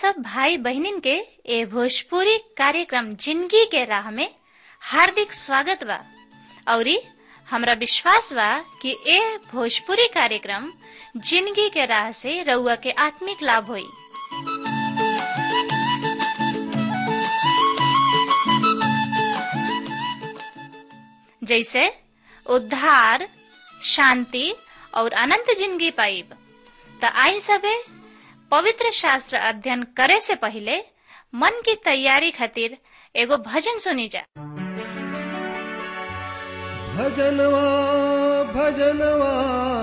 सब भाई बहनिन के ए भोजपुरी कार्यक्रम जिंदगी के राह में हार्दिक स्वागत बा औरी हमरा विश्वास बा कि ए भोजपुरी कार्यक्रम जिंदगी के राह से रउआ के आत्मिक लाभ होई जैसे उद्धार शांति और अनंत जिंदगी पाइब त आई सबे पवित्र शास्त्र अध्ययन करे से पहले मन की तैयारी खातिर एगो भजन सुनी जा भजनवा भजनवा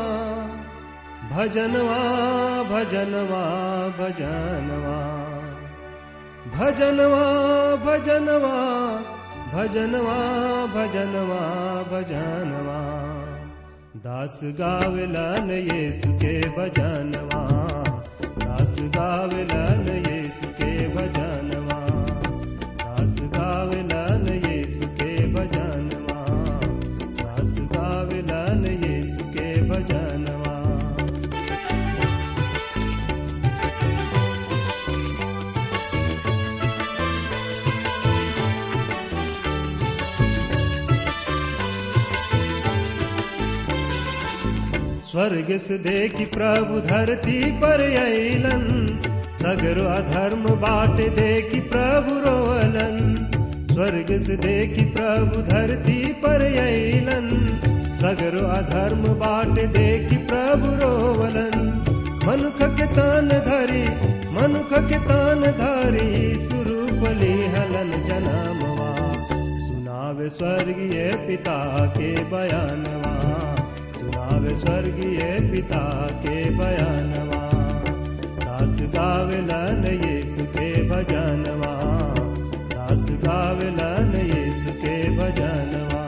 भजनवा भजनवा भजनवा भजनवा भजनवा भजनवा भजनवा भजनवा दास गावलन येसु के भजनवा दास गावलन येसु के भजनवा दास गावलन येसु के भजनवा दास गावलन येसु के भजनवा स्वर्ग से देखी प्रभु धरती पर अलन सगरो अधर्म बाट देखी प्रभु रोवलन स्वर्ग से देखी प्रभु धरती पर अलन सगरो अधर्म बाट देखी प्रभु रोवलन मनुख के तान धरी मनुख के तान धरी सुरूपली हलन जनामवा सुनावे स्वर्गीय पिता के बयानवा सुनावे स्वर्गीय पिता के बयानवा दास गावलन यीशु के भजनवा दास गावलन यीशु के भजनवा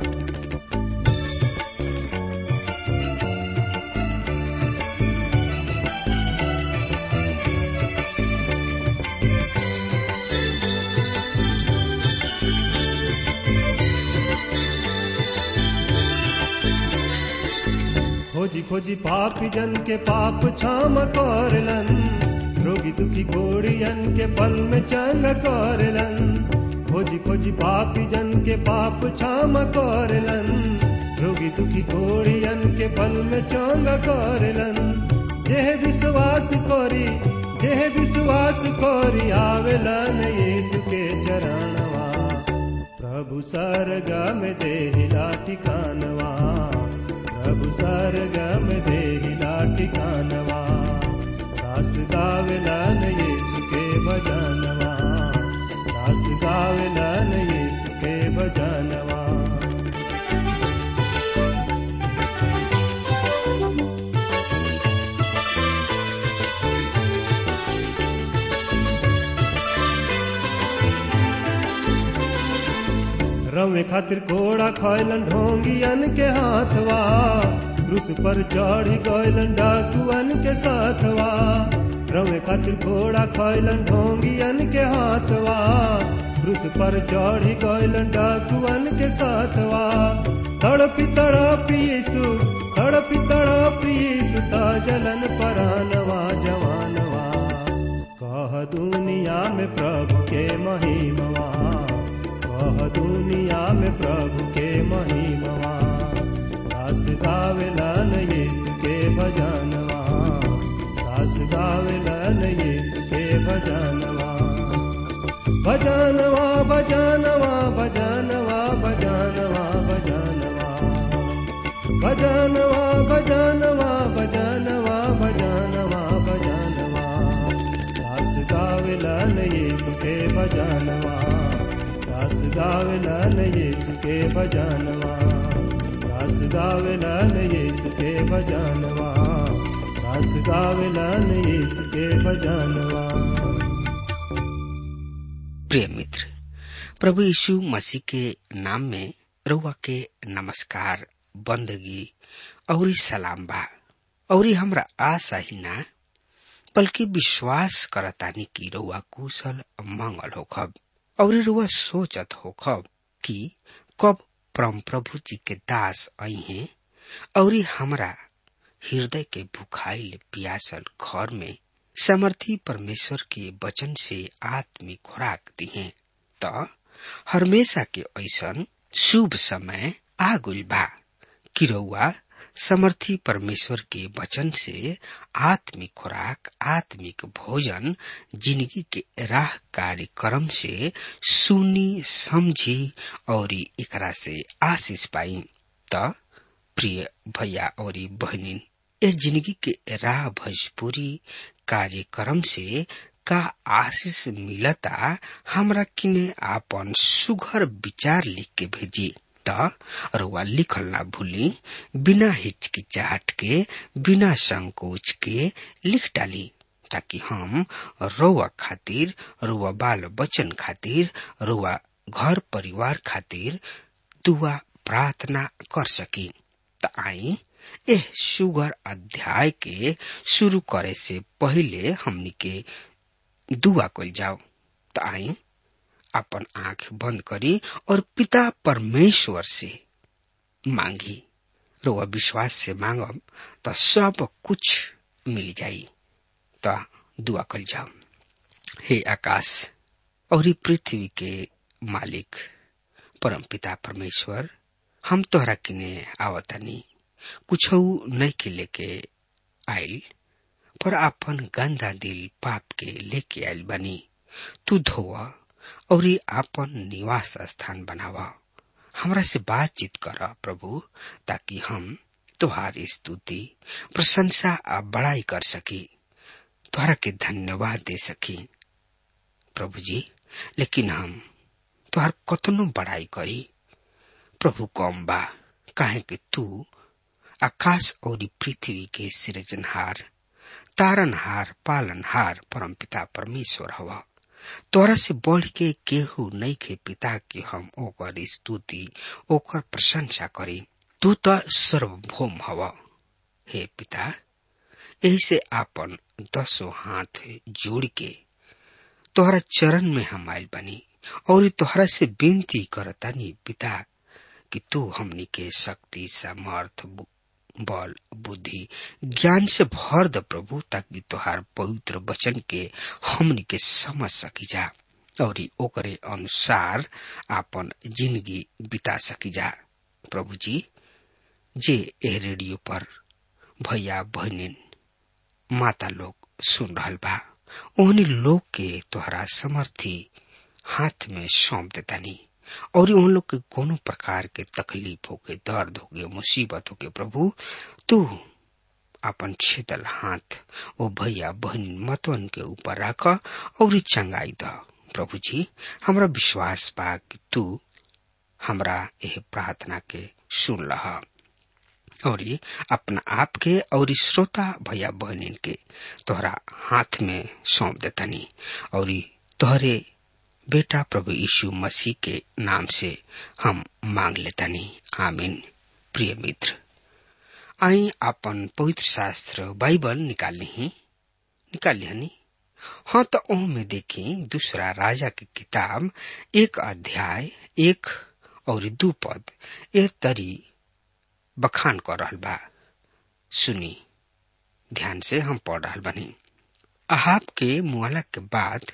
खोजी खोजी पापी जन के पाप क्षम करलन रोगी दुखी घोड़ियन के पल में चंग करलन खोजी खोजी पापी जन के पाप क्षम करलन रोगी दुखी घोड़ियन के पल में चंग करलन जेह विश्वास करी जेह विश्वास करी आवेलन यीशु के चरणवा प्रभु सरगा में देहिला ठिकानवा प्रभु सरगम देहिला ठिकानवा दास गावलन यीशु के भजनवा दास गावलन यीशु के भजनवा रवे खातिर घोड़ा खैलन ढोंगियन के हाथवा क्रूस पर चढ़ गैलन डाकुअन के साथवा रवे खातिर घोड़ा खैलन ढोंगियन के हाथवा क्रूस पर चढ़ गैलन डाकुअन के साथवा तड़पी तड़पी यीशु तड़पी तड़पी यीशु जलन परानवा जवानवा कह दुनिया में प्रभु के महिमवा कह दुनिया में प्रभु के महिमवा दास गावलन यीशु के भजनवा दास गावलन यीशु के भजनवा भजनवा भजनवा भजनवा भजनवा भजनवा भजनवा भजनवा भजनवा भजनवा भजनवा दास गावलन यीशु के भजनवा दास गावलन यीशु के भजनवा दास गावलन यीशु के भजनवा दास गावलन यीशु के भजनवा प्रिय मित्र प्रभु यीशु मसीह के नाम में रउआ के नमस्कार बंदगी और सलाम बा और हमरा आशा ही ना बल्कि विश्वास करतानी की रउआ कुशल मंगल होखब और रुआ सोचत होखब कि कब परम प्रभु जी के दास आई हैं और हमरा हृदय के भुखाइल पियासल घर में समर्थी परमेश्वर के वचन से आत्मिक खुराक दिहे त हमेशा के ऐसन शुभ समय आ गइल बा कि रउआ समर्थी परमेश्वर के वचन से आत्मिक खुराक आत्मिक भोजन जिंदगी के राह कार्यक्रम से सुनी समझी और एकरा से आशीष पाई त प्रिय भैया और बहनी ए जिंदगी के राह भोजपुरी कार्यक्रम से का आशीष मिलता हमरा किने आपन सुघर विचार लिख के भेजी त रुआ लिखल ना भूली बिना हिचकिचाहट के बिना संकोच के लिख डाली ताकि हम रुआ खातिर रुआ बाल बच्चन खातिर रुआ घर परिवार खातिर दुआ प्रार्थना कर सकी त आई एह सुगर अध्याय के शुरू करे से पहले हमनी के दुआ कल जाओ त आई अपन आंख बंद करी और पिता परमेश्वर से मांगी रुआ विश्वास से मांगब त सब कुछ मिल जाई त दुआ कल जाओ हे आकाश और पृथ्वी के मालिक परम पिता परमेश्वर हम तोहरा किने आवतनी कुछ नहीं के लेके आइल पर अपन गंदा दिल पाप के लेके आइल बनी तू धोवा और आपन निवास स्थान बनावा हमरा से बातचीत कर प्रभु ताकि हम तुहार स्तुति प्रशंसा आ बड़ाई कर सकी तुहरा के धन्यवाद दे सकी प्रभु जी लेकिन हम तुहार कतनो बड़ाई करी प्रभु कम बा काहे कि तू आकाश और पृथ्वी के सृजनहार तारनहार पालनहार परम पिता परमेश्वर हवा तोरा से बढ़ के केहू नहीं के पिता के हम ओकर स्तुति ओकर प्रशंसा करी तू तो सर्वभौम हवा हे पिता यही से आपन दसों हाथ जोड़ के तोहरा चरण में हम आयल बनी और तोहरा से विनती करतानी पिता कि तू हमनी के शक्ति सामर्थ बल बुद्धि ज्ञान से भर द प्रभु ताकि तोहार पवित्र वचन के हमनी के समझ सकी जा और ओकरे अनुसार आपन जिंदगी बिता सकी जा प्रभु जी जे ए रेडियो पर भैया बहनिन माता लोग सुन रहल बा ओहनी लोग के तोहरा समर्थी हाथ में सौंप देतानी और उन लोग के कोनो प्रकार के तकलीफ हो के दर्द हो के मुसीबत हो के प्रभु तू अपन छेदल हाथ ओ भैया बहन मतवन के ऊपर रख और चंगाई द प्रभु जी हमरा विश्वास बा कि तू हमरा यह प्रार्थना के सुन लह और अपना आप के और श्रोता भैया बहनिन के तोहरा हाथ में सौंप देतनी और तोहरे बेटा प्रभु यीशु मसीह के नाम से हम मांग लेतनी आमीन प्रिय मित्र आई अपन पवित्र शास्त्र बाइबल निकाल ली निकाल लिहनी हाँ तो ओह में देखी दूसरा राजा की किताब एक अध्याय एक और दू पद ए तरी बखान कर रहल बा सुनी ध्यान से हम पढ़ रहल बनी अहाब के मुआला के बाद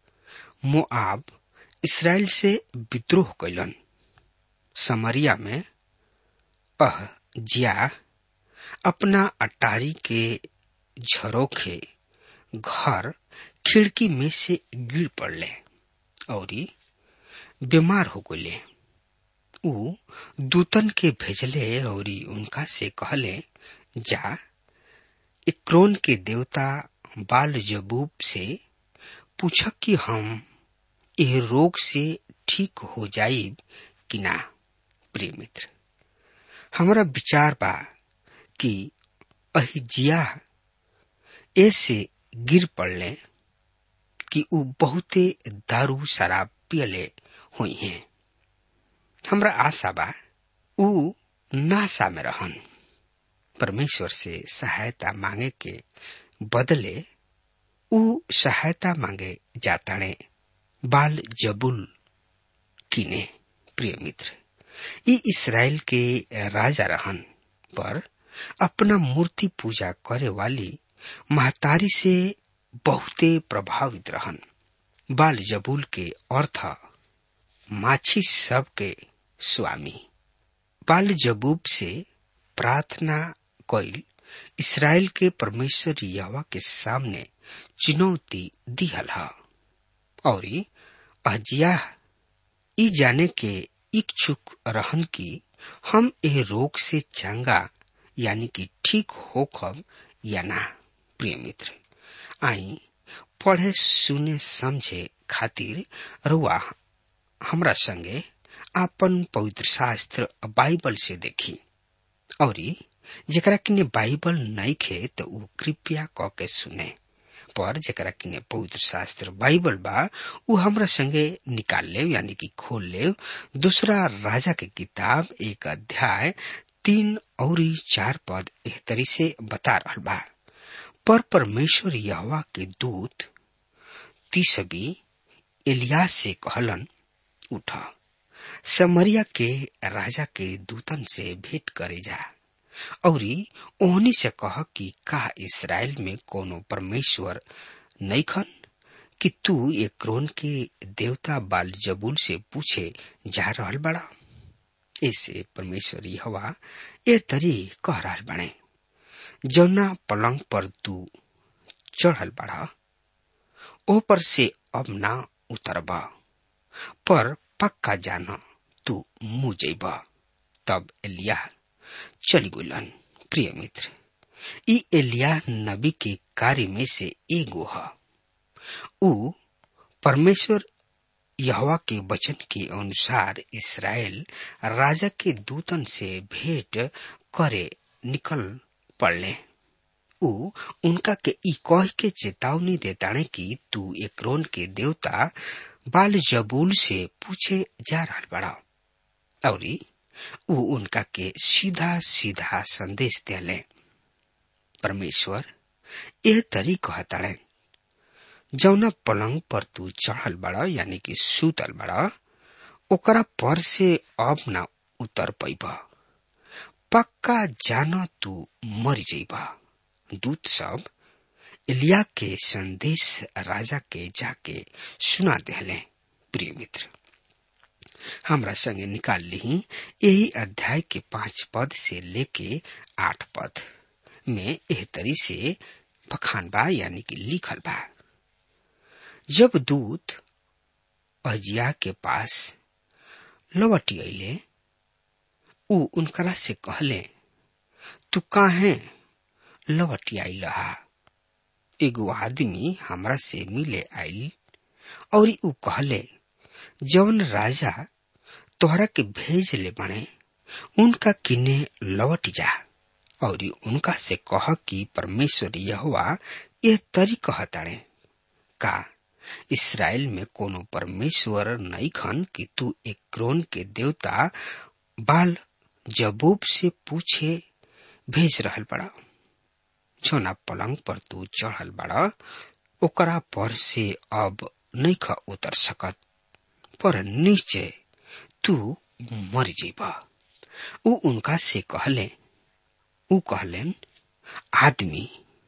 मोआब इसराइल से विद्रोह कैलन समरिया में अह जिया अपना अटारी के झरोखे घर खिड़की में से गिर पड़ले और बीमार हो गए ऊ दूतन के भेजले और उनका से कहले जा इक्रोन के देवता बाल जबूब से पूछ कि हम यह रोग से ठीक हो जाई कि ना प्रिय मित्र हमारा विचार बा कि अहिजिया ऐसे गिर पड़ले कि ऊ बहुते दारू शराब पियले हुई हैं हमरा आशा बा ऊ नासा में रहन परमेश्वर से सहायता मांगे के बदले ऊ सहायता मांगे जाताणे बाल जबुल किने प्रिय मित्र ई इसराइल के राजा रहन पर अपना मूर्ति पूजा करे वाली महतारी से बहुते प्रभावित रहन बाल जबूल के अर्थ माछी सब के स्वामी बाल जबूब से प्रार्थना कइल इसराइल के परमेश्वर यवा के सामने चुनौती दिहल ह और अजिया ई जाने के इच्छुक रहन कि हम ए रोग से चंगा यानी कि ठीक होखब या ना प्रिय मित्र आई पढ़े सुने समझे खातिर रुआ हमरा संगे आपन पवित्र शास्त्र बाइबल से देखी और जेकरा किने बाइबल नहीं खे तो उ कृपया क के सुने पर जेकरा किने पवित्र शास्त्र बाइबल बा उ हमरा संगे निकाल ले यानी कि खोल ले दूसरा राजा के किताब एक अध्याय तीन और चार पद एह तरी से बता रहा बा पर परमेश्वर यहवा के दूत तीसबी एलिया से कहलन उठ समरिया के राजा के दूतन से भेंट करे जा औरी ओहनी से कह कि का इसराइल में कोनो परमेश्वर नहीं खन कि तू एक्रोन के देवता बाल जबूल से पूछे जा रहल बड़ा ऐसे परमेश्वर हवा ए तरी कह रहल बने जौना पलंग पर तू चढ़ल बड़ा ओ पर से अब ना उतरबा पर पक्का जान तू मुँह जैब तब एलिया चली गुलन प्रिय मित्र ई एलिया नबी के कार्य में से एगो है उ परमेश्वर यहवा के वचन के अनुसार इसराइल राजा के दूतन से भेंट करे निकल पड़ले उ उनका के ई कह के चेतावनी देताने कि तू एक्रोन के देवता बाल जबूल से पूछे जा रहा बड़ा और उ उनका के सीधा सीधा संदेश दिले परमेश्वर यह तरी कहताड़े जौना पलंग पर तू चढ़ल बड़ा यानी कि सूतल बड़ा ओकरा पर से अब ना उतर पैब पक्का जान तू मर जइब दूत सब इलिया के संदेश राजा के जाके सुना दिले प्रिय मित्र हमरा संगे निकाल ली यही अध्याय के पांच पद से लेके आठ पद में एह तरी से बखान बा यानी कि लिखल बा जब दूत अजिया के पास लौटी अले उ उनकरा से कहले तू काहे लौटी आई रहा एगो आदमी हमरा से मिले आइल और उ कहले जौन राजा तोहरा के भेज ले बने उनका किने लौट जा और उनका से कह कि परमेश्वर यहोवा यह तरी कहताड़े का इसराइल में कोनो परमेश्वर नहीं खन कि तू एक क्रोन के देवता बाल जबूब से पूछे भेज रहल बड़ा छोना पलंग पर तू चढ़ल बड़ा ओकरा पर से अब नहीं ख उतर सकत पर निश्चय तू मर जीबा उ उनका से कहले उ कहलेन आदमी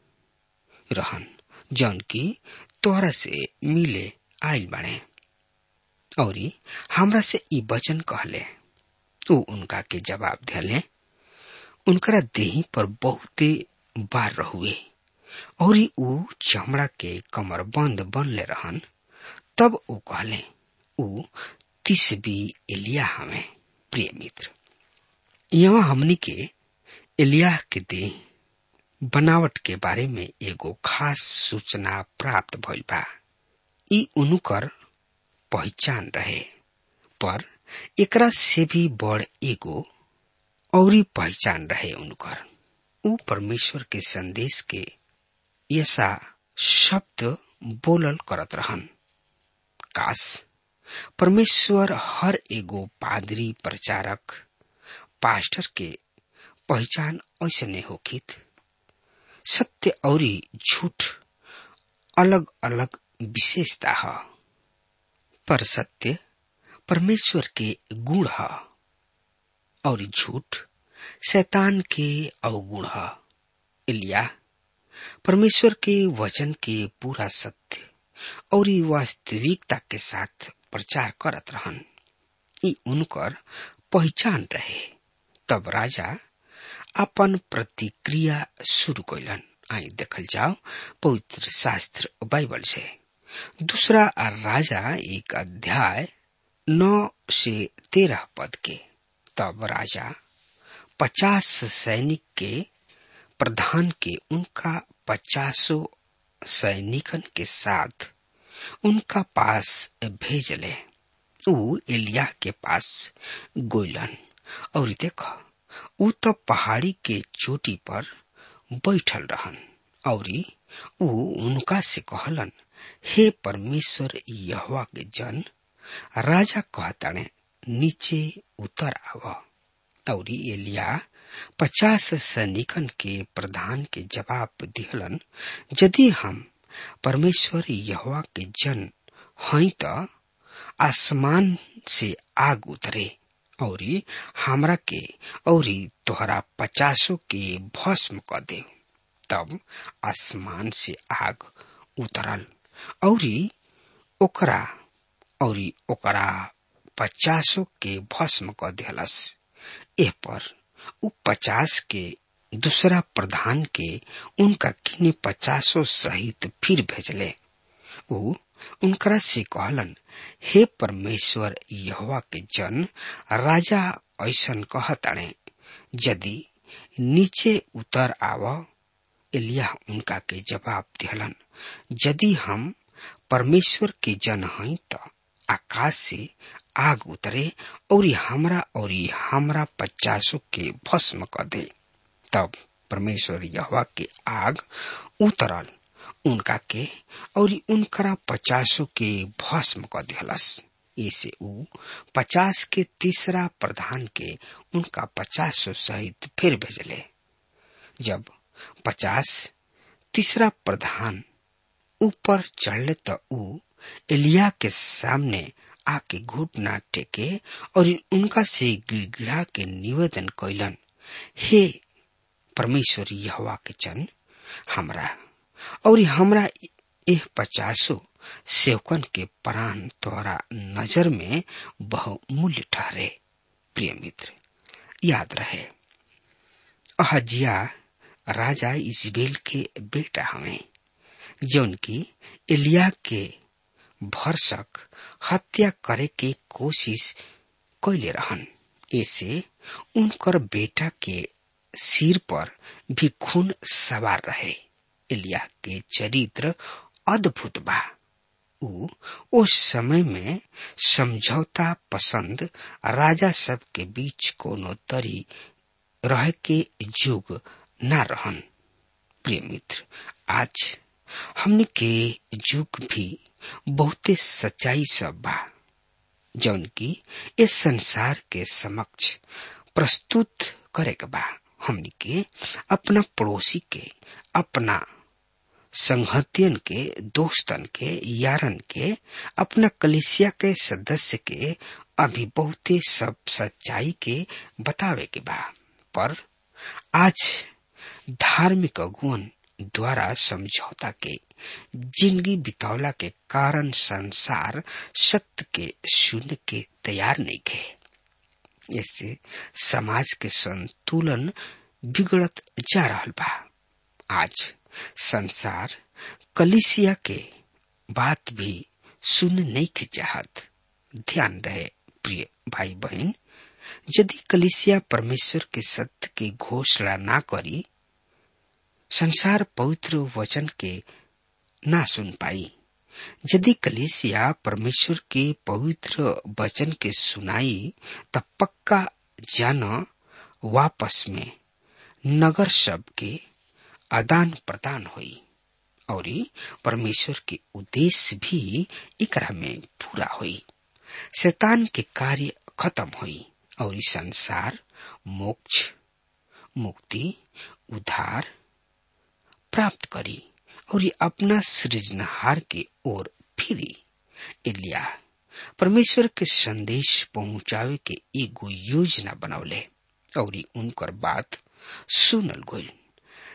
रहन जौन की तोहरा से मिले आयल बने और हमरा से ई वचन कहले उ उनका के जवाब दिले उनकरा देही पर बहुते बार रहुए और उ चमड़ा के कमर बंद बनले रहन तब उ कहले उ तिसबी एलिया हमें प्रिय मित्र यहाँ हमनी के एलिया के देह बनावट के बारे में एगो खास सूचना प्राप्त भइल बा ई उनकर पहचान रहे पर एकरा से भी बड़ एगो औरी पहचान रहे उनकर उ परमेश्वर के संदेश के ऐसा शब्द बोलल करत रहन काश परमेश्वर हर एगो पादरी प्रचारक पास्टर के पहचान ऐसने होखित सत्य औरी झूठ अलग अलग विशेषता है पर सत्य परमेश्वर के गुण है और झूठ शैतान के अवगुण है इलिया परमेश्वर के वचन के पूरा सत्य और वास्तविकता के साथ प्रचार करत रहन ई उनकर पहचान रहे तब राजा अपन प्रतिक्रिया शुरू कैलन आई देखल जाओ पवित्र शास्त्र बाइबल से दूसरा राजा एक अध्याय नौ से तेरह पद के तब राजा पचास सैनिक के प्रधान के उनका पचासों सैनिकन के साथ उनका पास भेजले ऊ एलिया के पास गोइलन और देखो ऊ तो पहाड़ी के चोटी पर बैठल रहन और ऊ उनका से कहलन हे परमेश्वर यहवा के जन राजा कहताने नीचे उतर आव और एलिया पचास सैनिकन के प्रधान के जवाब दिहलन यदि हम परमेश्वर यहवा के जन हई त आसमान से आग उतरे और हमरा के और तोहरा पचासों के भस्म क दे तब आसमान से आग उतरल और ओकरा और ओकरा पचासों के भस्म क दिहलस एह पर उ पचास के दूसरा प्रधान के उनका किने पचासों सहित फिर भेजले उ उनकरा से कहलन हे परमेश्वर यहोवा के जन राजा ऐसन कहताणे यदि नीचे उतर आव एलिया उनका के जवाब दिहलन यदि हम परमेश्वर के जन हई त आकाश से आग उतरे और हमरा और हमरा पचासों के भस्म क दे तब परमेश्वर यहवा के आग उतरल उनका के और उनकरा पचासों के भस्म क दिहलस इसे ऊ पचास के तीसरा प्रधान के उनका पचासों सहित फिर भेजले जब पचास तीसरा प्रधान ऊपर चढ़ले त ऊ एलिया के सामने आके घुटना टेके और उनका से गिड़गिड़ा के निवेदन कैलन हे परमेश्वर यहवा के चन हमरा और हमरा एह पचासो सेवकन के प्राण तोहरा नजर में बहुमूल्य ठहरे प्रिय मित्र याद रहे अहजिया राजा इजबेल के बेटा हमें जौन की एलिया के भरसक हत्या करे के कोशिश कैले रहन ऐसे उनकर बेटा के सिर पर भी खून सवार रहे एलिया के चरित्र अद्भुत बा ऊ उस समय में समझौता पसंद राजा सब के बीच कोनो तरी रह के युग न रहन प्रिय मित्र आज हमने के युग भी बहुते सच्चाई सब बा जौन की इस संसार के समक्ष प्रस्तुत करे के बा हमने के अपना पड़ोसी के अपना संहतियन के दोस्तन के यारन के अपना कलिसिया के सदस्य के अभी बहुते सब सच्चाई के बतावे के बा पर आज धार्मिक अगुवन द्वारा समझौता के जिंदगी बितौला के कारण संसार सत्य के सुन के तैयार नहीं थे इससे समाज के संतुलन बिगड़त जा रहा बा आज संसार कलिसिया के बात भी सुन नहीं के चाहत ध्यान रहे प्रिय भाई बहन यदि कलिसिया परमेश्वर के सत्य की घोषणा ना करी संसार पवित्र वचन के ना सुन पाई यदि कलिसिया परमेश्वर के पवित्र वचन के सुनाई तब पक्का जान वापस में नगर सब के आदान प्रदान हुई और परमेश्वर के उद्देश्य भी एकरा में पूरा हुई शैतान के कार्य खत्म हुई और संसार मोक्ष मुक्ति उद्धार प्राप्त करी और ये अपना सृजनहार के ओर फिरी एलिया परमेश्वर के संदेश पहुंचावे के एगो योजना बनौले और उनकर बात सुनल गई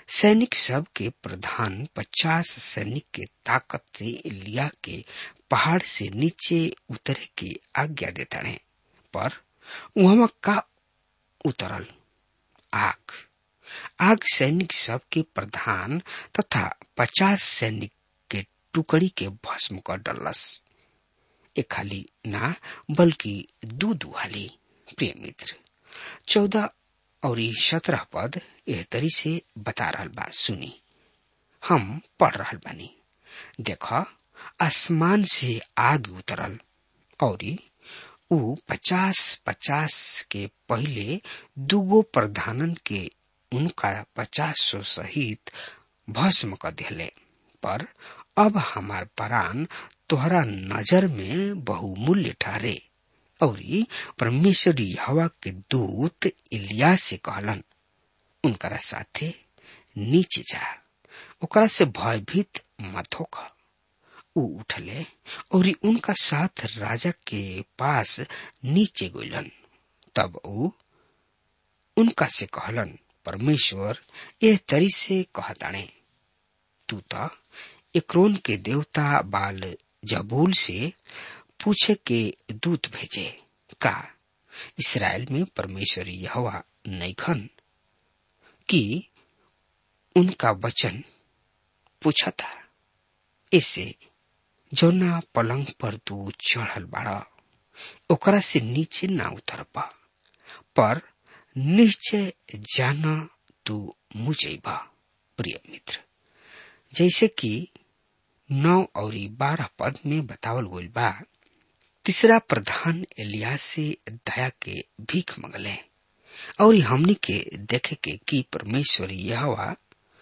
सैनिक सब के प्रधान पचास सैनिक के ताकत से इलिया के पहाड़ से नीचे उतरे की आज्ञा देता है पर वहां का उतरल आग आग सैनिक सब के प्रधान तथा पचास सैनिक के टुकड़ी के भस्म कर डलस एक हाली ना बल्कि दू दू हाली प्रिय मित्र चौदह और सत्रह पद एह तरी से बता रहल बा सुनी हम पढ़ रहल बानी देख आसमान से आग उतरल और ऊ पचास पचास के पहले दुगो प्रधानन के उनका पचास सौ सहित भस्म कर दिले पर अब हमार प्राण तोहरा नजर में बहुमूल्य ठहरे और परमेश्वरी हवा के दूत इलिया से कहलन उनकरा साथे नीचे जा ओकरा से भयभीत मत होकर ऊ उठले और उनका साथ राजा के पास नीचे गइलन तब ऊ उनका से कहलन परमेश्वर यह तरी से कहताणे तू तो इक्रोन के देवता बाल जबूल से पूछे के दूत भेजे का इसराइल में परमेश्वर यहोवा नैखन कि उनका वचन पूछा था इसे जौना पलंग पर तू चढ़ल बाड़ा ओकरा से नीचे ना उतर पा पर निश्चय जाना तू मुझेबा प्रिय मित्र जैसे कि नौ और बारह पद में बतावल गइल बा तीसरा प्रधान एलिया से दया के भीख मंगले और हमनी के देखे के कि परमेश्वर यहवा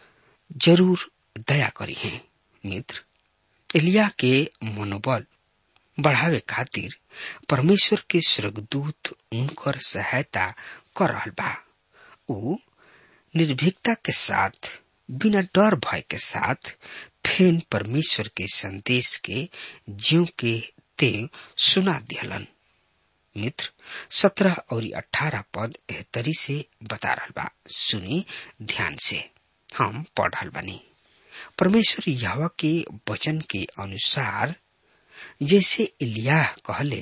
जरूर दया करी है मित्र एलिया के मनोबल बढ़ावे खातिर परमेश्वर के स्वर्गदूत उनकर सहायता कर रहल बा ऊ निर्भीकता के साथ बिना डर भय के साथ फेन परमेश्वर के संदेश के जीव के ते सुना दिहलन मित्र सत्रह और अठारह पद एहतरी से बता रहल बा सुनी ध्यान से हम पढ़ रहल बानी परमेश्वर यहवा के वचन के अनुसार जैसे इलिया कहले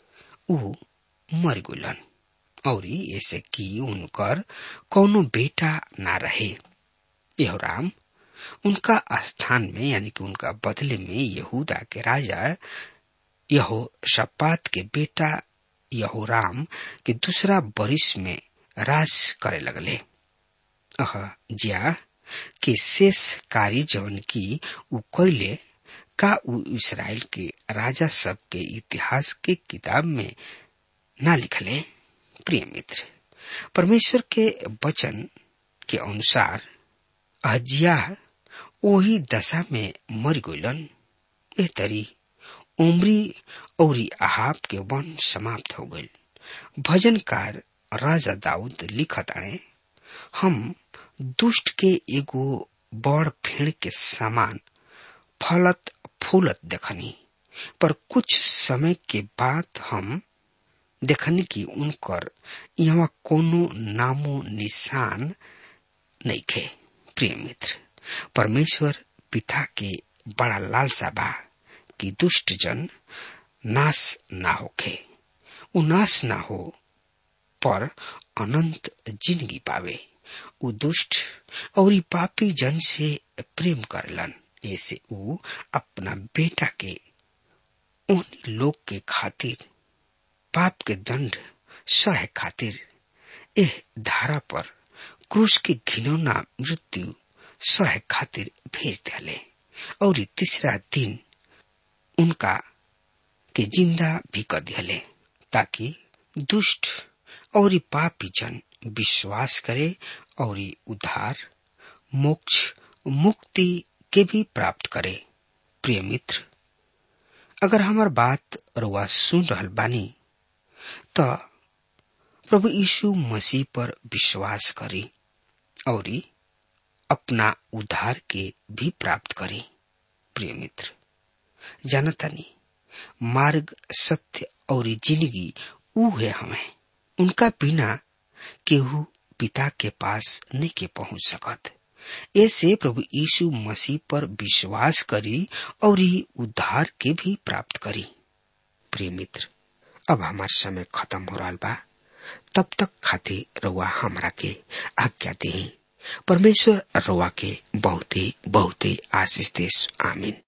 ऊ मर गुलन और ऐसे कि उनकर कोनो बेटा ना रहे यहोराम उनका स्थान में यानी कि उनका बदले में यहूदा के राजा यहो शपात के बेटा यहोराम के दूसरा बरिस में राज करे लगले अह जिया के शेष कार्य जवन की उ कैले का उ इसराइल के राजा सब के इतिहास के किताब में ना लिखले प्रिय मित्र परमेश्वर के वचन के अनुसार अहजिया वही दशा में मर गइलन ए तरी उमरी और आहाब के वन समाप्त हो गइल भजनकार राजा दाऊद लिखत आए हम दुष्ट के एगो बड़ भेड़ के समान फलत फूलत देखनी पर कुछ समय के बाद हम देखनी कि उनकर यहाँ कोनो नामो निशान नहीं खे प्रिय मित्र परमेश्वर पिता के बड़ा लालसा बा कि दुष्ट जन नाश ना होखे उ नाश ना हो पर अनंत जिंदगी पावे उ दुष्ट और ई पापी जन से प्रेम करलन ऐसे उ अपना बेटा के उन लोग के खातिर पाप के दंड सह खातिर एह धारा पर क्रूस के घिनौना मृत्यु सह खातिर भेज दिले और तीसरा दिन उनका के जिंदा भी कर दिले ताकि दुष्ट और पापी जन विश्वास करे और उद्धार मोक्ष मुक्ति के भी प्राप्त करे प्रिय मित्र अगर हमार बात रुआ सुन रहल बानी तो प्रभु यीशु मसीह पर विश्वास करी और अपना उद्धार के भी प्राप्त करी प्रिय मित्र जानतानी मार्ग सत्य और जिंदगी ऊ है हमें उनका बिना केहू पिता के पास नहीं के पहुंच सकत ऐसे प्रभु यीशु मसीह पर विश्वास करी और ही उद्धार के भी प्राप्त करी प्रिय मित्र अब हमार समय खत्म हो रहा बा तब तक खातिर रउआ हमरा के आज्ञा दी परमेश्वर रउआ के बहुते बहुते आशीष देश आमीन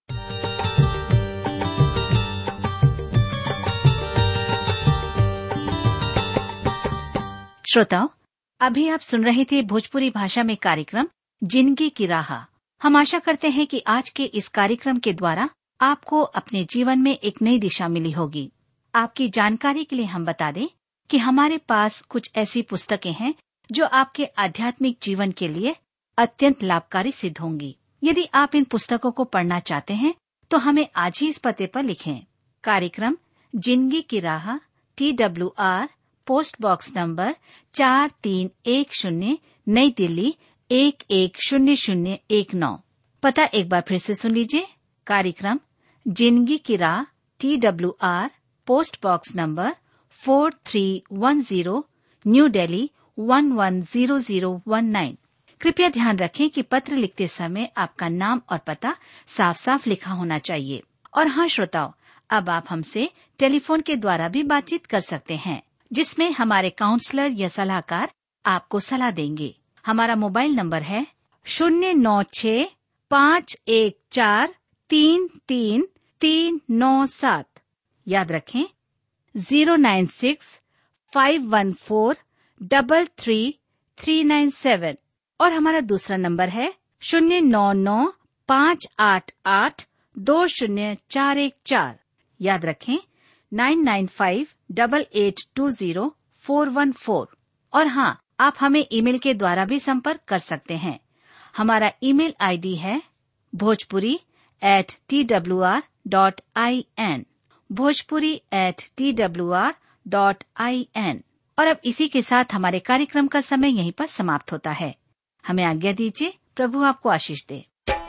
श्रोताओं अभी आप सुन रहे थे भोजपुरी भाषा में कार्यक्रम जिंदगी की राह हम आशा करते हैं कि आज के इस कार्यक्रम के द्वारा आपको अपने जीवन में एक नई दिशा मिली होगी आपकी जानकारी के लिए हम बता दें कि हमारे पास कुछ ऐसी पुस्तकें हैं जो आपके आध्यात्मिक जीवन के लिए अत्यंत लाभकारी सिद्ध होंगी यदि आप इन पुस्तकों को पढ़ना चाहते हैं तो हमें आज ही इस पते पर लिखें कार्यक्रम जिंदगी की राह T W R post box number चार तीन एक शून्य नई दिल्ली एक एक शून्य शून्य एक नौ पता एक बार फिर से सुन लीजिए कार्यक्रम जिंदगी की राह T W R post box number four three one zero new Delhi one one zero zero one nine कृपया ध्यान रखें कि पत्र लिखते समय आपका नाम और पता साफ साफ लिखा होना चाहिए और हाँ श्रोताओं अब आप हमसे टेलीफोन के द्वारा भी बातचीत कर सकते हैं जिसमें हमारे काउंसलर या सलाहकार आपको सलाह देंगे हमारा मोबाइल नंबर है शून्य नौ छ पाँच एक चार तीन तीन तीन नौ सात याद रखें zero nine six five one four double three three nine seven और हमारा दूसरा नंबर है शून्य नौ नौ पाँच आठ आठ दो शून्य चार एक चार याद रखें nine nine five double eight two zero four one four और हाँ आप हमें ईमेल के द्वारा भी संपर्क कर सकते हैं हमारा ईमेल आईडी है Bhojpuri at T W R dot I N Bhojpuri at T W R dot I N और अब इसी के साथ हमारे कार्यक्रम का समय यहीं पर समाप्त होता है हमें आज्ञा दीजिए प्रभु आपको आशीष दे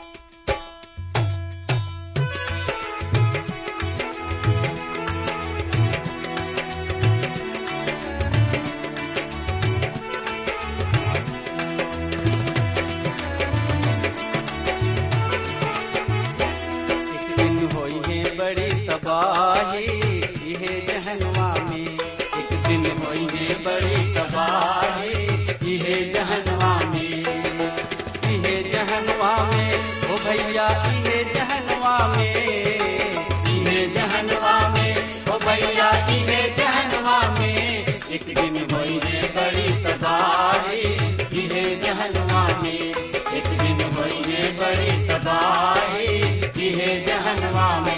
एक दिन होई है बड़ी तबाही इहे जहनवा में एक दिन होई है बड़ी तबाही इहे जहनवा में इहे जहनवा में ओ भैया इहे जहनवा में इहे जहनवा में ओ भैया इहे जहनवा में एक दिन होई है बड़ी तबाही इहे जहनवा में एक दिन होई है बड़ी तबाही इहे जहनवा में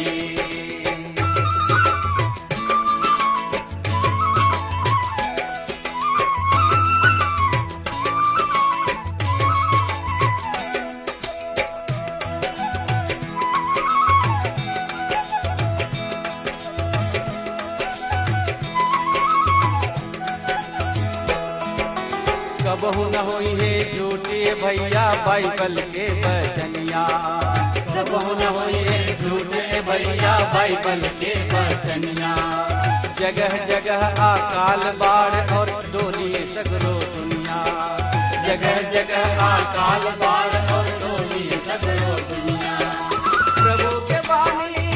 कबहू न होई है झूठे भैया बाइबल के बचनिया कबहू न होई है झूठे भैया बाइबल के बचनिया जगह जगह अकाल बाढ़ और डोली सगरो दुनिया जगह जगह अकाल बाढ़ और डोली सगरो दुनिया प्रभु के बानी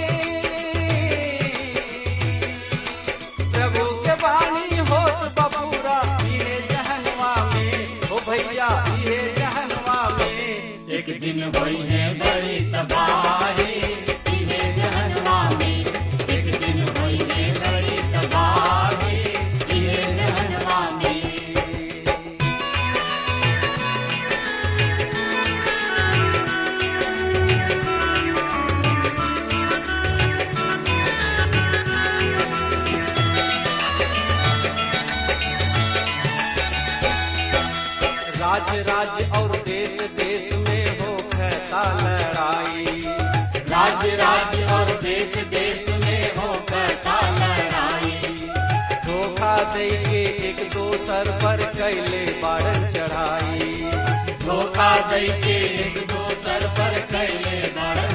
प्रभु के बानी होत बबूरा इहे जहनवा में ओ भैया इहे जहनवा में एक दिन भई है बड़ी तबाही इहे जहनवा में एक दिन भई है बड़ी तबाही इहे जहनवा में राज राज्य और देश देश में हो कहता लड़ाई राज राज्य और देश देश में हो कहता लड़ाई धोखा दे के एक दोसर पर कैले बारन चढ़ाई धोखा दे के एक दोसर पर कैले बारन